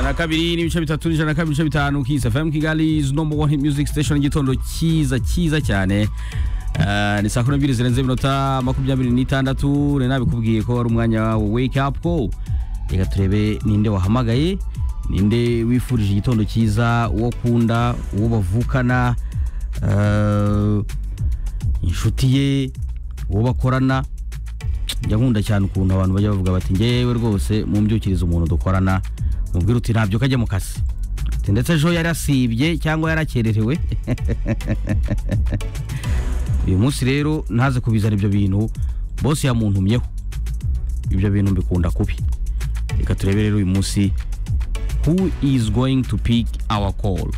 na kabiri n'ibice bitatu n'ijana na kabiri n'ibice bitanu Kiss FM Kigali is number one hit music station igitondo cyiza cyiza cyane Eh, ni saa kumi n'ebyiri zirenze iminota makumyabiri n'itandatu nari nabikubwiye ko ari umwanya wa wake up ko reka turebe ninde wahamagaye ninde wifurije igitondo cyiza uwo ukunda uwo bavukana eh, inshuti ye uwo bakorana njya nkunda cyane ukuntu abantu bajya bavuga bati ngewe rwose mumbyukirize umuntu dukorana mubwira uti nabyuka ajya mu kazi Ati, ndetse ejo yarasibye cyangwa yarakererewe uyu munsi rero ntaze kubizana ibyo bintu bose yamuntumyeho ibyo bintu mbikunda kubi reka turebe rero uyu munsi who is going to pick our call